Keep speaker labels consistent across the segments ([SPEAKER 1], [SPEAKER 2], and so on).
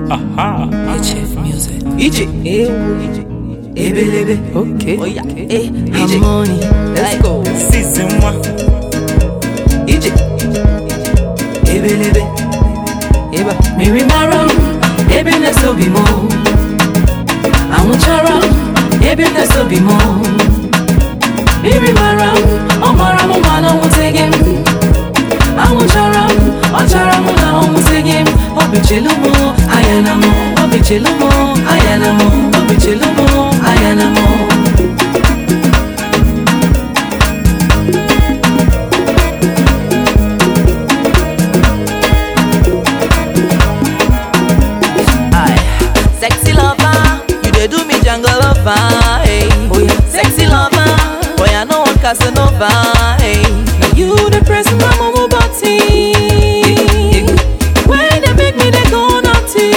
[SPEAKER 1] Aha.
[SPEAKER 2] HF Music.
[SPEAKER 3] EJ. Ebelebe.
[SPEAKER 2] Okay.
[SPEAKER 3] Oh yeah. Eh, EJ.
[SPEAKER 2] Harmony.
[SPEAKER 3] Let's go.
[SPEAKER 1] Season one.
[SPEAKER 3] EJ. Ebelebe. Eba.
[SPEAKER 2] Miri mara ebe na-eso bi mụ anwụchara ebe na-eso bi mụ Miri mara ọ mara m mana ọ nwụteghị m anwụchara ọ chara m na ọ nwụteghị m ọ bichelu m anya na m ọ bichelu m anya na m ọ bichelu m anya na m
[SPEAKER 3] Aye. Sexy lover, you dey do me jungle lover. Hey.
[SPEAKER 2] Oh yeah.
[SPEAKER 3] Sexy lover, boy I know one Casanova. Hey.
[SPEAKER 2] You the press my mama body When they make me they go naughty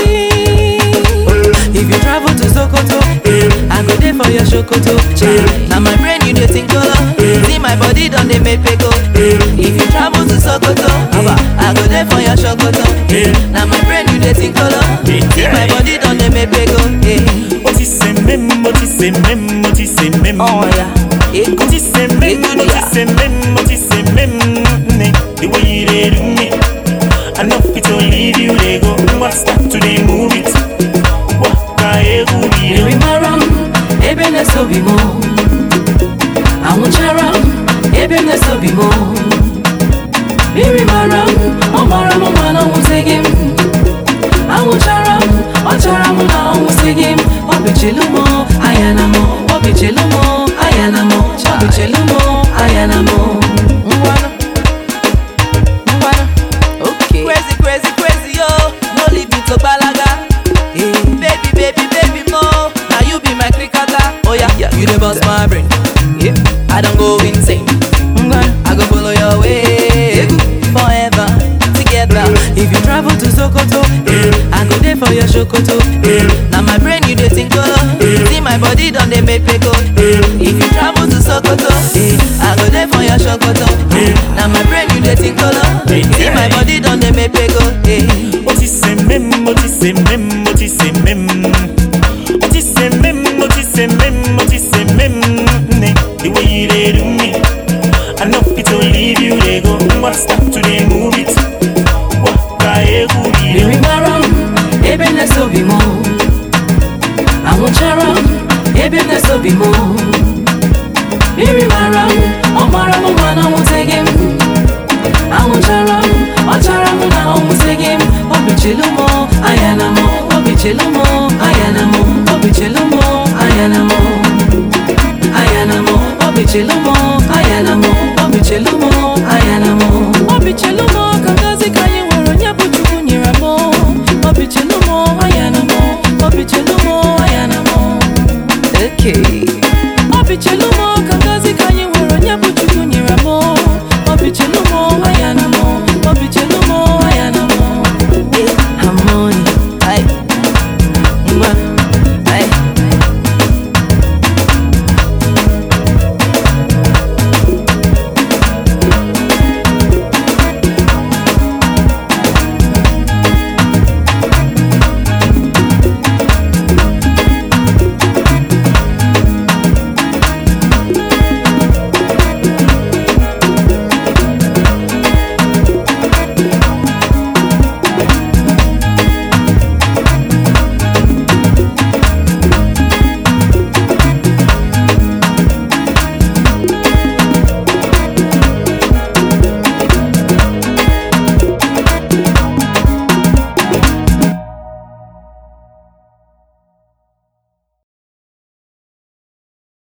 [SPEAKER 3] If you travel to Sokoto, eh, I go there for your Shokoto. Eh. Now my brain you dey think color. See my body done they make me go. Eh. If you travel to Sokoto, Aba, I go there for your Shokoto. Eh. Now my brain you dey think color. See my body done they make me go. Eh.
[SPEAKER 1] What is a mem? What is a mem? What is a mem?
[SPEAKER 3] Oh yeah, it
[SPEAKER 1] What is a mem? What is a mem? What is a mem? Ne, The way you dey do me, I know fit to leave you. They go, what's that to the move it? Waka egu
[SPEAKER 2] Miri
[SPEAKER 1] mi.
[SPEAKER 2] mara ebe na-eso bi mụ Anwụchara ebe na-eso bi mụ Miri mara ọ mara m mana ọ nwụsịghị m Anwụchara ọ chara m na ọ nwụsịghị m Ọ bichelu m anya na m Ọ bichelu m anya na m Ọ bichelu m anya na m
[SPEAKER 3] Ngwana. Ngwana. Crazy, crazy, crazy, yo. No leave me to balaga. Eh. Baby, baby, baby, mo. Now you be my cricketer. Oh yeah, you the boss my brain. Yeah. I don't go insane. Ngwana. I go follow your way. Forever together. If you travel to Sokoto, eh, I go there for your Shokoto. Eh. Now my brain you dey think color. See my body done they make me go. Eh. If you travel to Sokoto, eh, I go there for your Shokoto. Eh. Now my brain you dey think color. See my body done they make me go. Eh.
[SPEAKER 1] What is a mem? What is a mem? What is a mem? What is a mem? What is a mem? What is a mem? Ne, The way you dey do me, I know fit to leave you. They go, what's that to the move it? Waka egu mi.
[SPEAKER 2] Miri mara ebe na-eso bi mụ Anwụchara ebe na-eso bi mụ Miri mara ọ mara m mana ọ nwụsịghị m Anwụchara ọ chara m na ọ nwụsịghị m Ọ bichelu m anya na m Ọ bichelu m